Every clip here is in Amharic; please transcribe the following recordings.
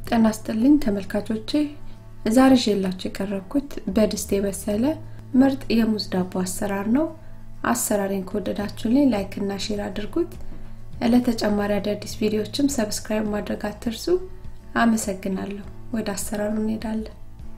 ጤና ይስጥልኝ ተመልካቾቼ ዛሬ ይዤላችሁ የቀረብኩት በድስት የበሰለ ምርጥ የሙዝ ዳቦ አሰራር ነው አሰራሬን ከወደዳችሁልኝ ላይክ እና ሼር አድርጉት ለተጨማሪ አዳዲስ ቪዲዮዎችም ሰብስክራይብ ማድረግ አትርሱ አመሰግናለሁ ወደ አሰራሩ እንሄዳለን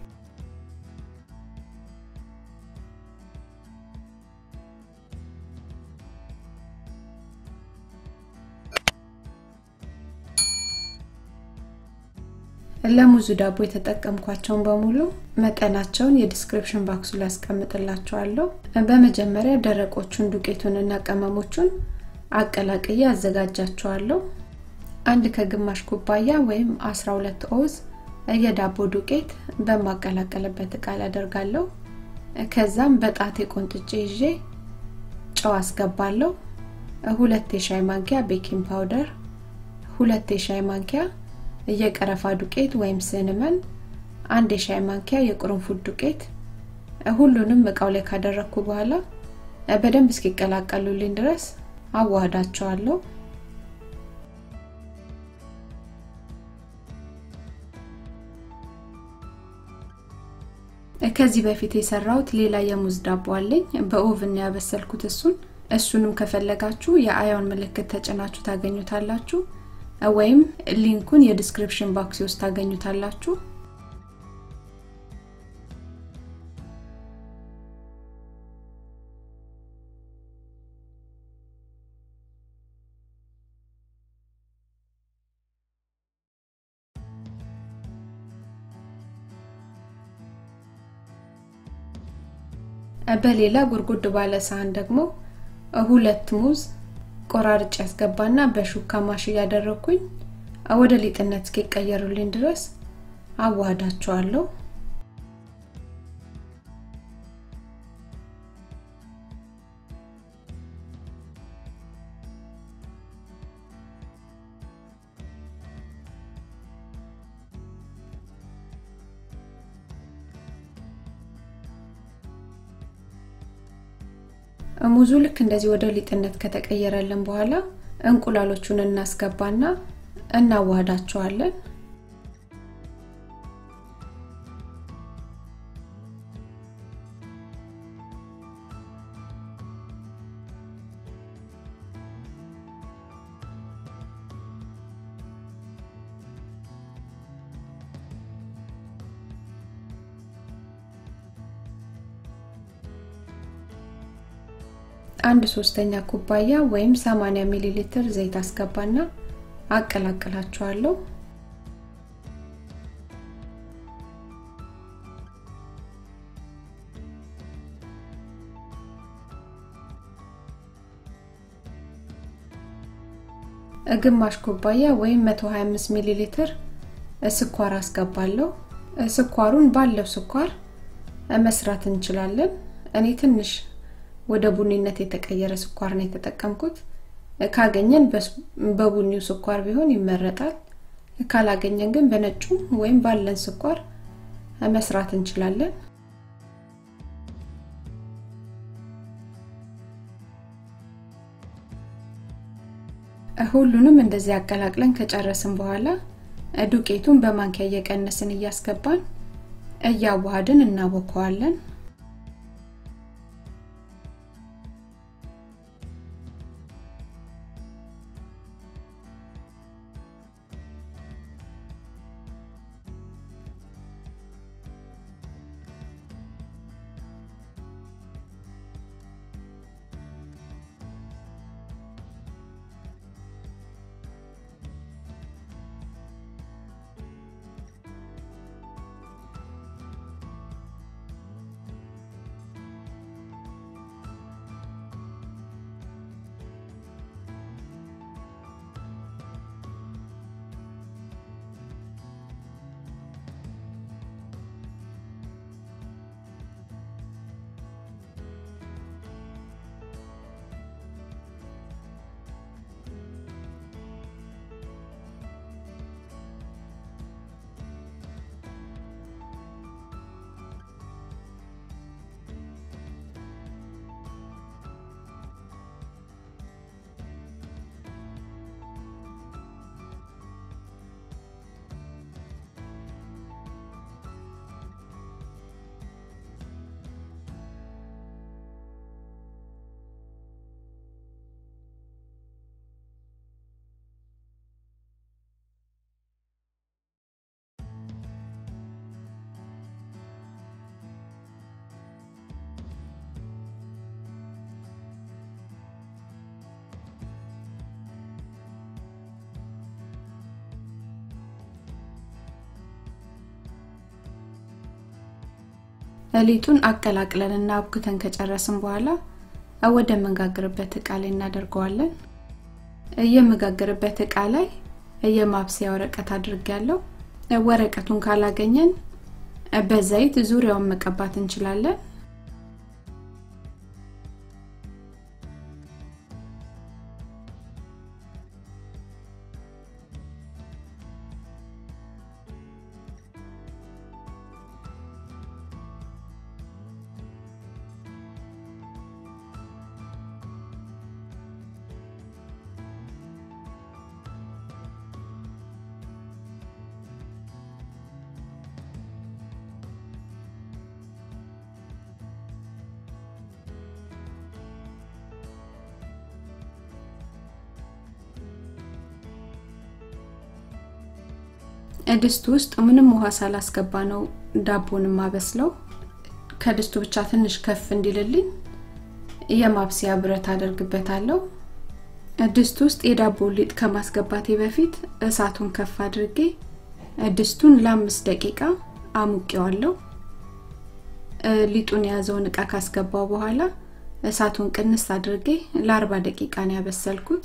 ለሙዙ ዳቦ የተጠቀምኳቸውን በሙሉ መጠናቸውን የዲስክሪፕሽን ባክሱ ላይ አስቀምጥላችኋለሁ በመጀመሪያ ደረቆቹን ዱቄቱንና ቅመሞቹን አቀላቅዬ አዘጋጃቸዋለሁ አንድ ከግማሽ ኩባያ ወይም 12 ኦዝ የዳቦ ዱቄት በማቀላቀልበት እቃ ላይ አደርጋለሁ ከዛም በጣቴ ቆንጥጬ ይዤ ጨው አስገባለሁ ሁለት የሻይ ማንኪያ ቤኪንግ ፓውደር ሁለት የሻይ ማንኪያ የቀረፋ ዱቄት ወይም ስንመን አንድ የሻይ ማንኪያ የቅርንፉድ ዱቄት ሁሉንም እቃው ላይ ካደረግኩ በኋላ በደንብ እስኪቀላቀሉልኝ ድረስ አዋህዳቸዋለሁ ከዚህ በፊት የሰራሁት ሌላ የሙዝ ዳቦ አለኝ በኦቭን ያበሰልኩት እሱን እሱንም ከፈለጋችሁ የአያውን ምልክት ተጭናችሁ ታገኙታላችሁ ወይም ሊንኩን የዲስክሪፕሽን ባክስ ውስጥ ታገኙታላችሁ በሌላ ጉርጉድ ባለ ሳህን ደግሞ ሁለት ሙዝ ቆራርጭ ያስገባና በሹካ ማሽ እያደረኩኝ ወደ ሊጥነት እስኪቀየሩልኝ ድረስ አዋህዳቸዋለሁ ሙዙ ልክ እንደዚህ ወደ ሊጥነት ከተቀየረልን በኋላ እንቁላሎቹን እናስገባና እናዋህዳቸዋለን አንድ ሶስተኛ ኩባያ ወይም 80 ሚሊ ሊትር ዘይት አስገባና አቀላቅላቸዋለሁ ግማሽ ኩባያ ወይም 125 ሚሊ ሊትር ስኳር አስገባለሁ ስኳሩን ባለው ስኳር መስራት እንችላለን እኔ ትንሽ ወደ ቡኒነት የተቀየረ ስኳር ነው የተጠቀምኩት ካገኘን በቡኒው ስኳር ቢሆን ይመረጣል ካላገኘን ግን በነጩ ወይም ባለን ስኳር መስራት እንችላለን ሁሉንም እንደዚህ አቀላቅለን ከጨረስን በኋላ ዱቄቱን በማንኪያ እየቀነስን እያስገባን እያዋሃድን እናቦከዋለን ሊጡን አቀላቅለን እና አብኩተን ከጨረስን በኋላ ወደ መጋገርበት እቃ ላይ እናደርገዋለን። የመጋገርበት እቃ ላይ የማብሰያ ወረቀት አድርጌያለሁ። ወረቀቱን ካላገኘን በዘይት ዙሪያውን መቀባት እንችላለን። ድስት ውስጥ ምንም ውሃ ሳላስገባ ነው ዳቦን ማበስለው። ከድስቱ ብቻ ትንሽ ከፍ እንዲልልኝ የማብሰያ ብረት አደርግበታለሁ። ድስት ውስጥ የዳቦ ሊጥ ከማስገባቴ በፊት እሳቱን ከፍ አድርጌ ድስቱን ለአምስት ደቂቃ አሙቄዋለሁ። ሊጡን የያዘውን እቃ ካስገባው በኋላ እሳቱን ቅንስ አድርጌ ለአርባ ደቂቃ ነው ያበሰልኩት።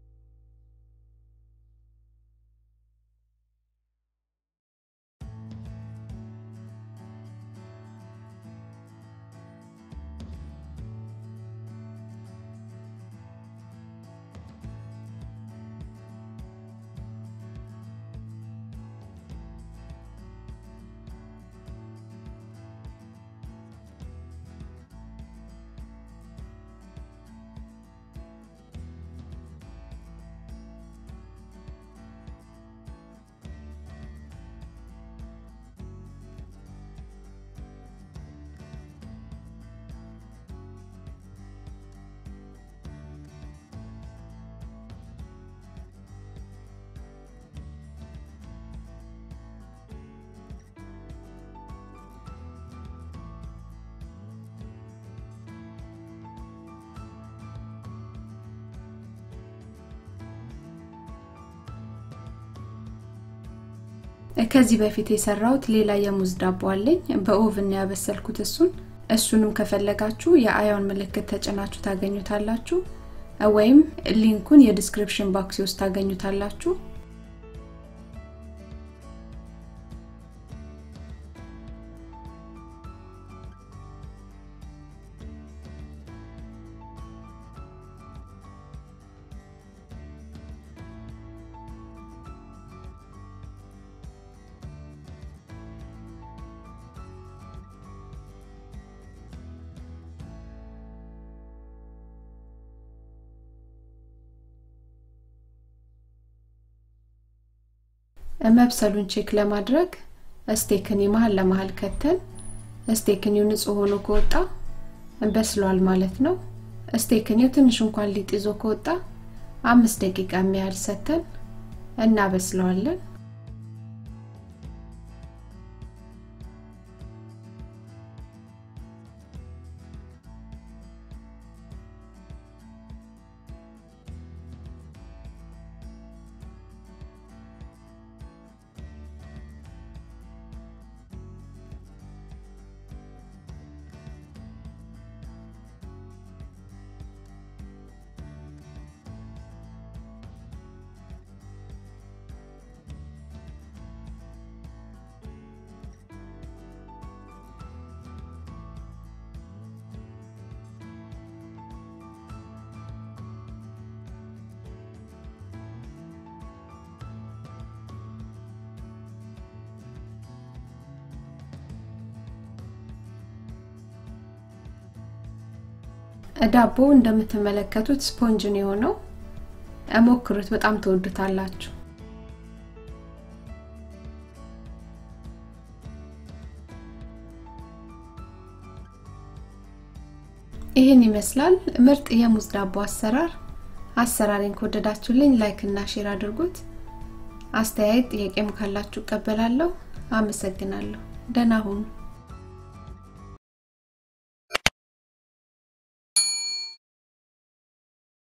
ከዚህ በፊት የሰራሁት ሌላ የሙዝ ዳቦ አለኝ። በኦቭን ያበሰልኩት እሱን እሱንም ከፈለጋችሁ የአያውን ምልክት ተጭናችሁ ታገኙታላችሁ፣ ወይም ሊንኩን የዲስክሪፕሽን ባክስ ውስጥ ታገኙታላችሁ። መብሰሉን ቼክ ለማድረግ ስቴክኒ መሀል ለመሀል ከተን ስቴክኒው ንጹህ ሆኖ ከወጣ በስሏል ማለት ነው። ስቴክኒው ትንሽ እንኳን ሊጥ ይዞ ከወጣ አምስት ደቂቃ የሚያህል ሰተን እናበስለዋለን። ዳቦ እንደምትመለከቱት ስፖንጅን የሆነው ሞክሩት፣ በጣም ትወዱታላችሁ። ይህን ይመስላል ምርጥ የሙዝ ዳቦ አሰራር። አሰራሬን ከወደዳችሁልኝ ላይክ እና ሼር አድርጉት። አስተያየት ጥያቄም ካላችሁ እቀበላለሁ። አመሰግናለሁ። ደህና ሁኑ።